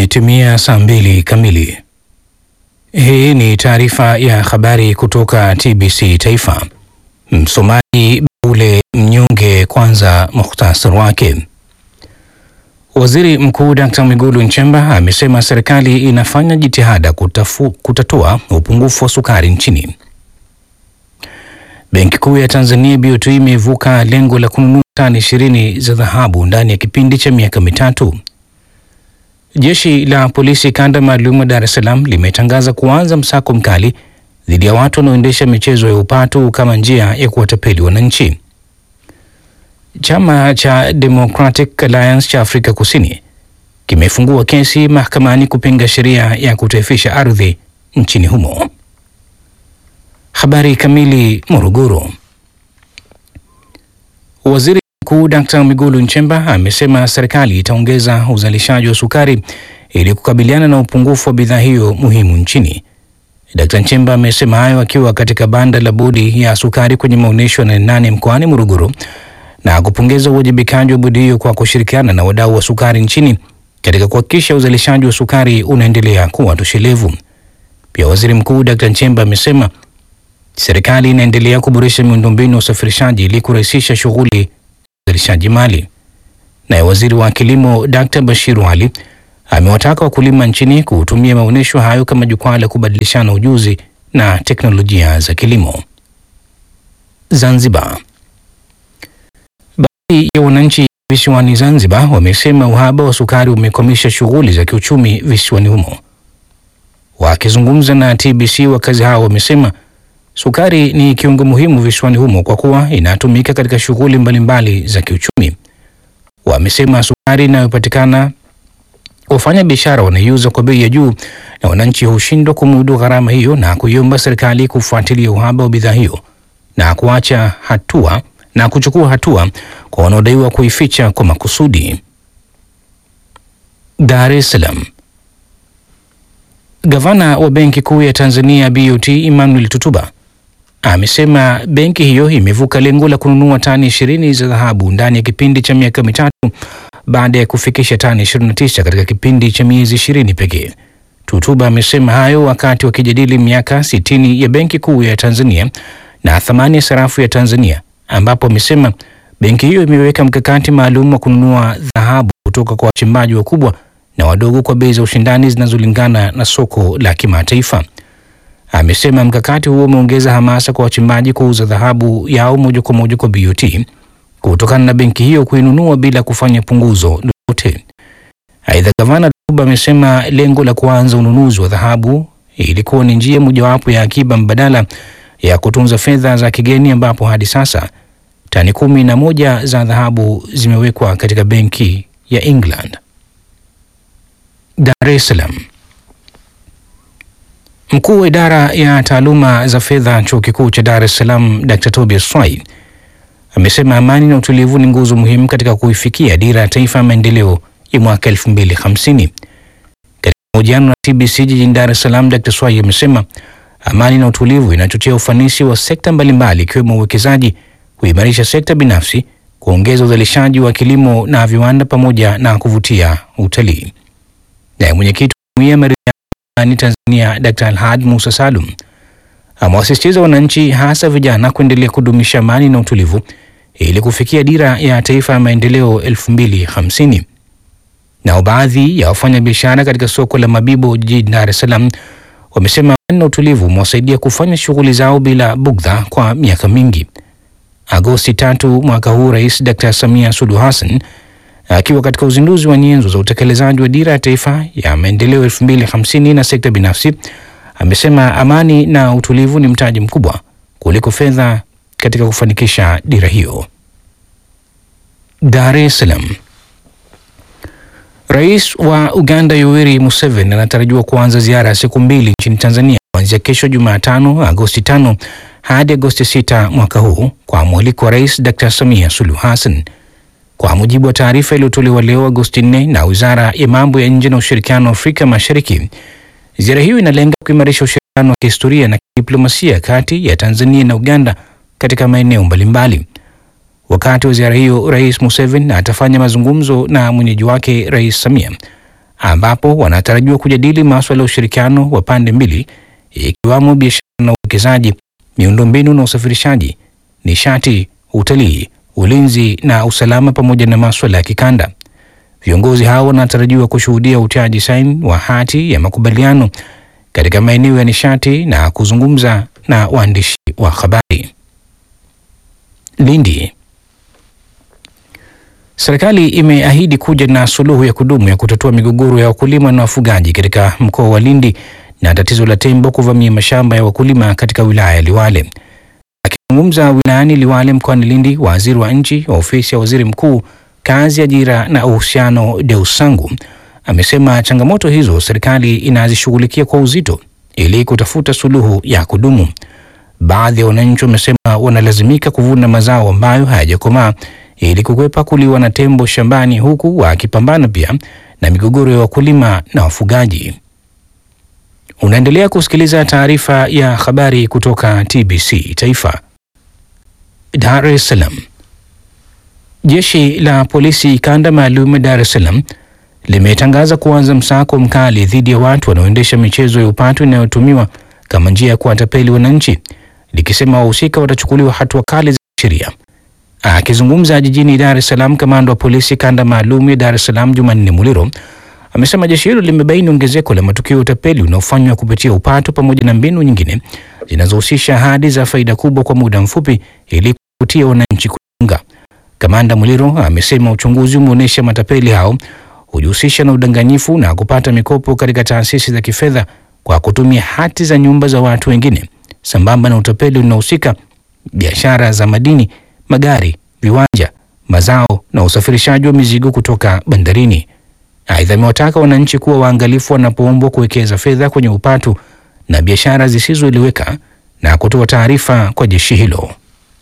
Imetimia saa mbili kamili. Hii ni taarifa ya habari kutoka TBC Taifa. Msomaji Baule Mnyonge. Kwanza muhtasari wake. Waziri Mkuu Dkt. Mwigulu Nchemba amesema serikali inafanya jitihada kutafu, kutatua upungufu wa sukari nchini. Benki Kuu ya Tanzania BOT imevuka lengo la kununua tani ishirini za dhahabu ndani ya kipindi cha miaka mitatu. Jeshi la polisi kanda maalum Dar es Salaam limetangaza kuanza msako mkali dhidi ya watu wanaoendesha michezo ya upatu kama njia ya kuwatapeli wananchi. Chama cha Democratic Alliance cha Afrika Kusini kimefungua kesi mahakamani kupinga sheria ya kutaifisha ardhi nchini humo. Habari kamili. Morogoro. Waziri Mkuu Dkt. Mwigulu Nchemba amesema serikali itaongeza uzalishaji wa sukari ili kukabiliana na upungufu wa bidhaa hiyo muhimu nchini. Dkt. Nchemba amesema hayo akiwa katika banda la bodi ya sukari kwenye maonyesho ya Nane Nane mkoani Morogoro na kupongeza uwajibikaji wa bodi hiyo kwa kushirikiana na wadau wa sukari nchini katika kuhakikisha uzalishaji wa sukari unaendelea kuwa toshelevu. Pia Waziri Mkuu Dkt. Nchemba amesema serikali inaendelea kuboresha miundombinu ya usafirishaji ili kurahisisha shughuli za uzalishaji mali. Naye waziri wa kilimo Dkt. Bashiru Ali amewataka wakulima nchini kutumia maonyesho hayo kama jukwaa la kubadilishana ujuzi na teknolojia za kilimo. Zanzibar. Baadhi ya wananchi visiwani Zanzibar wamesema uhaba wa sukari umekwamisha shughuli za kiuchumi visiwani humo. Wakizungumza na TBC, wakazi hao wamesema sukari ni kiungo muhimu visiwani humo kwa kuwa inatumika katika shughuli mbalimbali za kiuchumi. Wamesema sukari inayopatikana wafanya biashara wanaiuza kwa bei ya juu na wananchi hushindwa kumudu gharama hiyo, na kuiomba serikali kufuatilia uhaba wa bidhaa hiyo na kuacha hatua na kuchukua hatua kwa wanaodaiwa kuificha kwa makusudi. Dar es Salaam. Gavana wa Benki Kuu ya Tanzania BOT Emmanuel Tutuba amesema benki hiyo imevuka lengo la kununua tani ishirini za dhahabu ndani ya kipindi cha miaka mitatu baada ya kufikisha tani 29 katika kipindi cha miezi ishirini pekee. Tutuba amesema hayo wakati wakijadili miaka sitini ya Benki Kuu ya Tanzania na thamani ya sarafu ya Tanzania, ambapo amesema benki hiyo imeweka mkakati maalum wa kununua dhahabu kutoka kwa wachimbaji wakubwa na wadogo kwa bei za ushindani zinazolingana na soko la kimataifa. Amesema mkakati huo umeongeza hamasa kwa wachimbaji kuuza dhahabu yao moja kwa moja kwa BOT kutokana na benki hiyo kuinunua bila kufanya punguzo lolote. Aidha, gavana Tuba amesema lengo la kuanza ununuzi wa dhahabu ilikuwa ni njia mojawapo ya akiba mbadala ya kutunza fedha za kigeni, ambapo hadi sasa tani kumi na moja za dhahabu zimewekwa katika benki ya England. Dar es Salaam. Mkuu wa idara ya taaluma za fedha chuo kikuu cha Dar es Salaam Dr. Tobias Swai amesema amani na utulivu ni nguzo muhimu katika kuifikia dira ya taifa ya maendeleo ya mwaka 2050. Katika mahojiano na TBC jijini Dar es Salaam, Dr. Swai amesema amani na utulivu inachochea ufanisi wa sekta mbalimbali ikiwemo uwekezaji, kuimarisha sekta binafsi, kuongeza uzalishaji wa kilimo na viwanda pamoja na kuvutia utalii. Naye mwenyekiti wa Jumuiya ya Maridhiano Tanzania Dr. Alhad Musa Salum amewasisitiza wananchi hasa vijana kuendelea kudumisha amani na utulivu ili kufikia dira ya taifa ya maendeleo 2050. Nao baadhi ya wafanyabiashara katika soko la Mabibo jijini Dar es Salaam wamesema amani na utulivu umewasaidia kufanya shughuli zao bila bugdha kwa miaka mingi. Agosti tatu mwaka huu, Rais Dr. Samia Suluhu Hassan akiwa katika uzinduzi wa nyenzo za utekelezaji wa dira ya taifa ya maendeleo 2050 na sekta binafsi amesema amani na utulivu ni mtaji mkubwa kuliko fedha katika kufanikisha dira hiyo. Dar es Salaam. Rais wa Uganda Yoweri Museveni anatarajiwa kuanza ziara ya siku mbili nchini Tanzania kuanzia kesho Jumatano Agosti tano hadi Agosti sita mwaka huu kwa mwaliko wa Rais Dr. Samia Suluhu Hassan. Kwa mujibu wa taarifa iliyotolewa leo Agosti 4 na Wizara ya Mambo ya Nje na Ushirikiano wa Afrika Mashariki, ziara hiyo inalenga kuimarisha ushirikiano wa kihistoria na kidiplomasia kati ya Tanzania na Uganda katika maeneo mbalimbali. Wakati wa ziara hiyo, Rais Museveni atafanya mazungumzo na mwenyeji wake Rais Samia ambapo wanatarajiwa kujadili masuala ya ushirikiano wa pande mbili ikiwamo biashara na uwekezaji, miundombinu na usafirishaji, nishati, utalii, ulinzi na usalama pamoja na masuala ya kikanda. Viongozi hao wanatarajiwa kushuhudia utiaji saini wa hati ya makubaliano katika maeneo ya nishati na kuzungumza na waandishi wa habari. Lindi. Serikali imeahidi kuja na suluhu ya kudumu ya kutatua migogoro ya wakulima na wafugaji katika mkoa wa Lindi na tatizo la tembo kuvamia mashamba ya wakulima katika wilaya ya Liwale. Akizungumza wilayani Liwale mkoani Lindi, waziri wa nchi wa ofisi ya waziri mkuu, kazi, ajira na uhusiano, Deus Sangu amesema changamoto hizo serikali inazishughulikia kwa uzito ili kutafuta suluhu ya kudumu. Baadhi ya wananchi wamesema wanalazimika kuvuna mazao ambayo hayajakomaa ili kukwepa kuliwa na tembo shambani, huku wakipambana pia na migogoro ya wakulima na wafugaji. Unaendelea kusikiliza taarifa ya habari kutoka TBC Taifa. Dar es Salaam. Jeshi la polisi kanda maalum ya Dar es Salaam limetangaza kuanza msako mkali dhidi ya watu wanaoendesha michezo ya upatu inayotumiwa kama njia ya kuwatapeli wananchi, likisema wahusika watachukuliwa hatua kali za sheria. Akizungumza jijini Dar es Salaam, kamanda wa polisi kanda maalum ya Dar es Salaam Jumanne Muliro amesema jeshi hilo limebaini ongezeko la matukio ya utapeli unaofanywa kupitia upatu pamoja na mbinu nyingine zinazohusisha ahadi za faida kubwa kwa muda mfupi ili kuvutia wananchi kujiunga. Kamanda Muliro amesema uchunguzi umeonyesha matapeli hao hujihusisha na udanganyifu na kupata mikopo katika taasisi za kifedha kwa kutumia hati za nyumba za watu wengine, sambamba na utapeli unaohusika biashara za madini, magari, viwanja, mazao na usafirishaji wa mizigo kutoka bandarini. Aidha, amewataka wananchi kuwa waangalifu wanapoombwa kuwekeza fedha kwenye upatu na biashara zisizoeleweka na kutoa taarifa kwa jeshi hilo.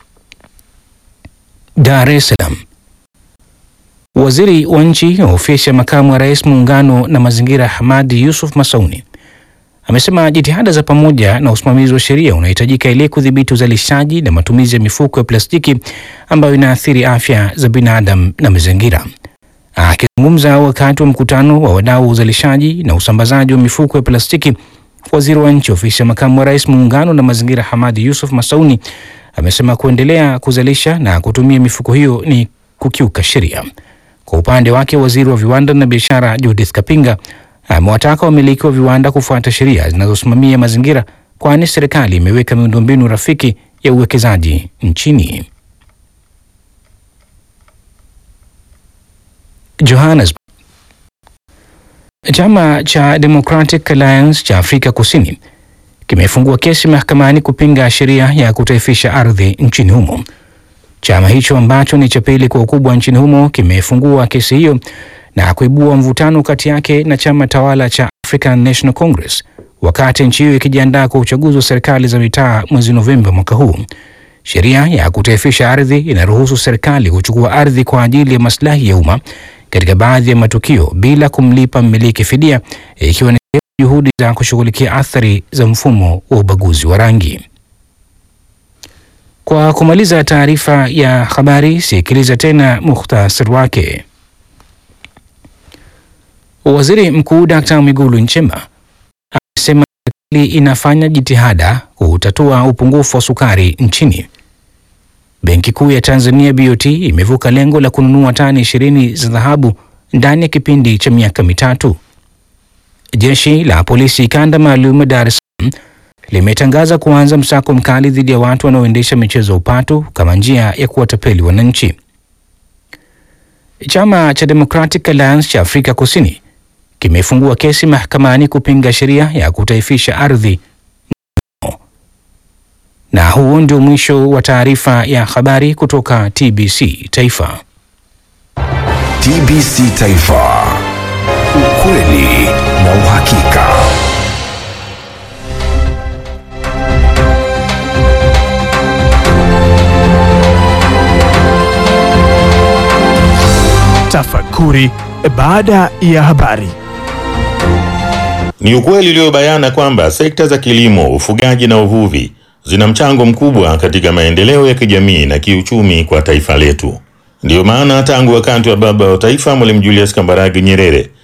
Dar es Salaam. Waziri wa nchi ofisi ya makamu wa rais muungano na mazingira Hamadi Yusuf Masauni amesema jitihada za pamoja na usimamizi wa sheria unahitajika ili kudhibiti uzalishaji na matumizi ya mifuko ya plastiki ambayo inaathiri afya za binadamu na mazingira. Akizungumza wakati wa mkutano wa wadau wa uzalishaji na usambazaji wa mifuko ya plastiki, waziri wa nchi ofisi ya makamu wa rais muungano na mazingira Hamadi Yusuf Masauni amesema kuendelea kuzalisha na kutumia mifuko hiyo ni kukiuka sheria. Kwa upande wake, waziri wa viwanda na biashara Judith Kapinga amewataka wamiliki wa viwanda kufuata sheria zinazosimamia mazingira, kwani serikali imeweka miundombinu rafiki ya uwekezaji nchini. Johannesburg. Chama cha Democratic Alliance cha Afrika Kusini kimefungua kesi mahakamani kupinga sheria ya kutaifisha ardhi nchini humo. Chama hicho ambacho ni cha pili kwa ukubwa nchini humo kimefungua kesi hiyo na kuibua mvutano kati yake na chama tawala cha African National Congress wakati nchi hiyo ikijiandaa kwa uchaguzi wa serikali za mitaa mwezi Novemba mwaka huu. Sheria ya kutaifisha ardhi inaruhusu serikali kuchukua ardhi kwa ajili ya maslahi ya umma katika baadhi ya matukio bila kumlipa mmiliki fidia, ikiwa ni juhudi za kushughulikia athari za mfumo wa ubaguzi wa rangi. Kwa kumaliza taarifa ya habari, sikiliza tena muhtasari wake. Waziri Mkuu Dkt. Mwigulu Nchemba amesema serikali inafanya jitihada kutatua upungufu wa sukari nchini. Benki Kuu ya Tanzania BOT imevuka lengo la kununua tani ishirini za dhahabu ndani ya kipindi cha miaka mitatu. Jeshi la polisi kanda maalum Dar es Salaam limetangaza kuanza msako mkali dhidi ya watu wanaoendesha michezo ya upatu kama njia ya kuwatapeli wananchi. Chama cha Democratic Alliance cha Afrika Kusini kimefungua kesi mahakamani kupinga sheria ya kutaifisha ardhi. Na huo ndio mwisho wa taarifa ya habari kutoka TBC Taifa. TBC Taifa. Ukweli na uhakika. Tafakuri baada ya habari. Ni ukweli uliobayana kwamba sekta za kilimo, ufugaji na uvuvi zina mchango mkubwa katika maendeleo ya kijamii na kiuchumi kwa taifa letu. Ndiyo maana tangu wakati wa baba wa taifa Mwalimu Julius Kambarage Nyerere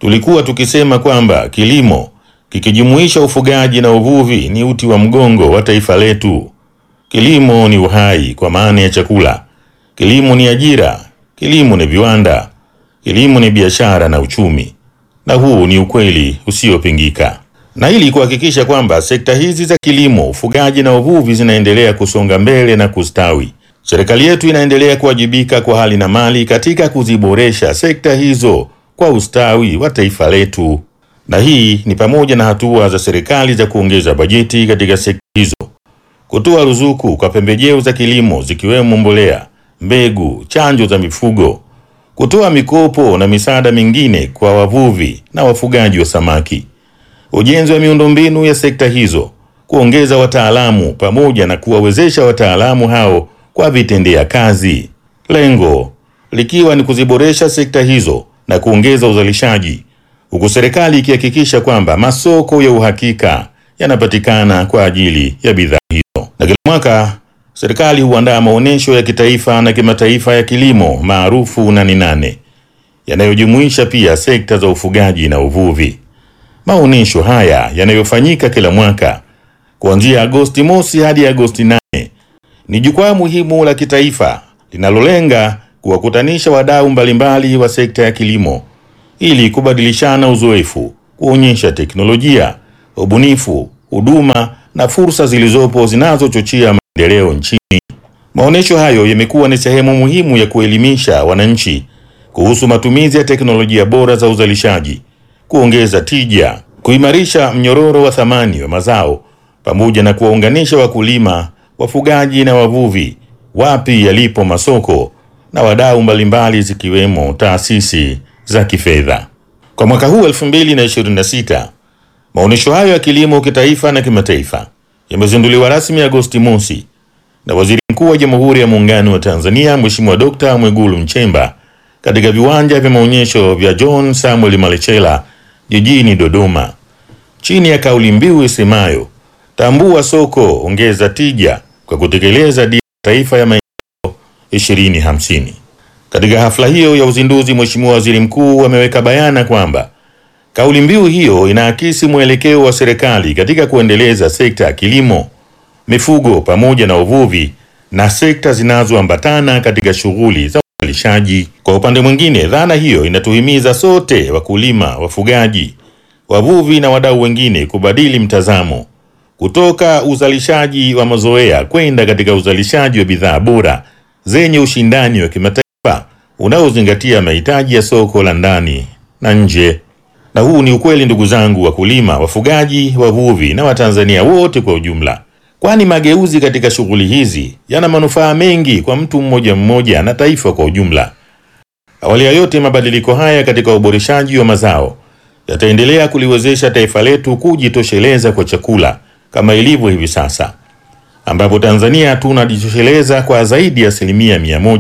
Tulikuwa tukisema kwamba kilimo kikijumuisha ufugaji na uvuvi ni uti wa mgongo wa taifa letu. Kilimo ni uhai kwa maana ya chakula. Kilimo ni ajira, kilimo ni viwanda, kilimo ni biashara na uchumi, na huu ni ukweli usiopingika. Na ili kuhakikisha kwamba sekta hizi za kilimo, ufugaji na uvuvi zinaendelea kusonga mbele na kustawi, serikali yetu inaendelea kuwajibika kwa hali na mali katika kuziboresha sekta hizo kwa ustawi wa taifa letu, na hii ni pamoja na hatua za serikali za kuongeza bajeti katika sekta hizo, kutoa ruzuku kwa pembejeo za kilimo zikiwemo mbolea, mbegu, chanjo za mifugo, kutoa mikopo na misaada mingine kwa wavuvi na wafugaji wa samaki, ujenzi wa miundombinu ya sekta hizo, kuongeza wataalamu pamoja na kuwawezesha wataalamu hao kwa vitendea kazi, lengo likiwa ni kuziboresha sekta hizo na kuongeza uzalishaji, huku serikali ikihakikisha kwamba masoko ya uhakika yanapatikana kwa ajili ya bidhaa hizo. Na kila mwaka serikali huandaa maonyesho ya kitaifa na kimataifa ya kilimo maarufu Nane Nane yanayojumuisha pia sekta za ufugaji na uvuvi. Maonyesho haya yanayofanyika kila mwaka kuanzia Agosti mosi hadi Agosti nane ni jukwaa muhimu la kitaifa linalolenga kuwakutanisha wadau mbalimbali wa sekta ya kilimo ili kubadilishana uzoefu, kuonyesha teknolojia, ubunifu, huduma na fursa zilizopo zinazochochea maendeleo nchini. Maonyesho hayo yamekuwa ni sehemu muhimu ya kuelimisha wananchi kuhusu matumizi ya teknolojia bora za uzalishaji, kuongeza tija, kuimarisha mnyororo wa thamani wa mazao pamoja na kuwaunganisha wakulima, wafugaji na wavuvi wapi yalipo masoko na wadau mbalimbali zikiwemo taasisi za kifedha. Kwa mwaka huu 2026, maonyesho hayo ya kilimo kitaifa na kimataifa yamezinduliwa rasmi Agosti mosi na Waziri Mkuu wa Jamhuri ya Muungano wa Tanzania Mheshimiwa Dkt. Mwigulu Nchemba katika viwanja vya maonyesho vya John Samuel Malechela jijini Dodoma, chini ya kauli mbiu isemayo tambua soko, ongeza tija kwa kutekeleza dira ya taifa ya maendeleo 2050. Katika hafla hiyo ya uzinduzi, Mheshimiwa Waziri Mkuu ameweka bayana kwamba kauli mbiu hiyo inaakisi mwelekeo wa serikali katika kuendeleza sekta ya kilimo, mifugo pamoja na uvuvi na sekta zinazoambatana katika shughuli za uzalishaji. Kwa upande mwingine, dhana hiyo inatuhimiza sote, wakulima, wafugaji, wavuvi na wadau wengine, kubadili mtazamo kutoka uzalishaji wa mazoea kwenda katika uzalishaji wa bidhaa bora zenye ushindani wa kimataifa unaozingatia mahitaji ya soko la ndani na nje. Na huu ni ukweli, ndugu zangu wakulima, wafugaji, wavuvi na Watanzania wote kwa ujumla, kwani mageuzi katika shughuli hizi yana manufaa mengi kwa mtu mmoja mmoja na taifa kwa ujumla. Awali ya yote, mabadiliko haya katika uboreshaji wa mazao yataendelea kuliwezesha taifa letu kujitosheleza kwa chakula kama ilivyo hivi sasa, ambapo Tanzania tunajitosheleza kwa zaidi ya asilimia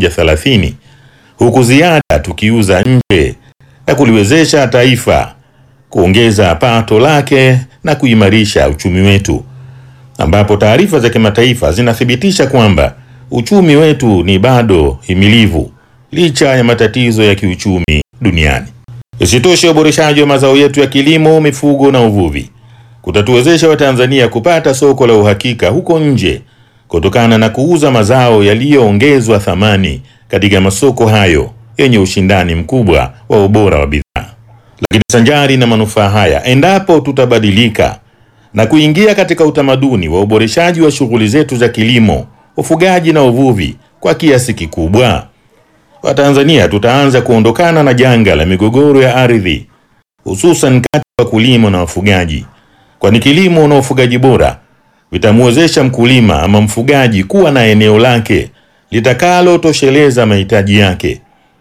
130 huku ziada tukiuza nje na kuliwezesha taifa kuongeza pato lake na kuimarisha uchumi wetu, ambapo taarifa za kimataifa zinathibitisha kwamba uchumi wetu ni bado himilivu licha ya matatizo ya kiuchumi duniani. Isitoshe, uboreshaji wa mazao yetu ya kilimo, mifugo na uvuvi kutatuwezesha Watanzania kupata soko la uhakika huko nje kutokana na kuuza mazao yaliyoongezwa thamani katika masoko hayo yenye ushindani mkubwa wa ubora wa bidhaa. Lakini sanjari na manufaa haya, endapo tutabadilika na kuingia katika utamaduni wa uboreshaji wa shughuli zetu za kilimo, ufugaji na uvuvi kwa kiasi kikubwa, Watanzania tutaanza kuondokana na janga la migogoro ya ardhi, hususan kati ya wakulima na wafugaji, kwani kilimo na ufugaji bora vitamwezesha mkulima ama mfugaji kuwa na eneo lake litakalotosheleza mahitaji yake,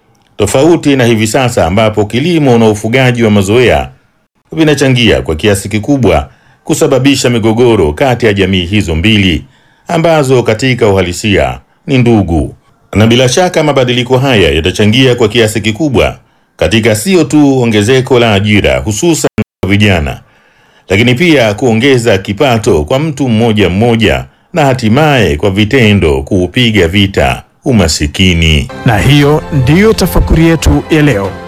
tofauti na hivi sasa ambapo kilimo na ufugaji wa mazoea vinachangia kwa kiasi kikubwa kusababisha migogoro kati ya jamii hizo mbili ambazo katika uhalisia ni ndugu. Na bila shaka mabadiliko haya yatachangia kwa kiasi kikubwa katika sio tu ongezeko la ajira hususan kwa vijana, lakini pia kuongeza kipato kwa mtu mmoja mmoja na hatimaye kwa vitendo kuupiga vita umasikini. Na hiyo ndiyo tafakuri yetu ya leo.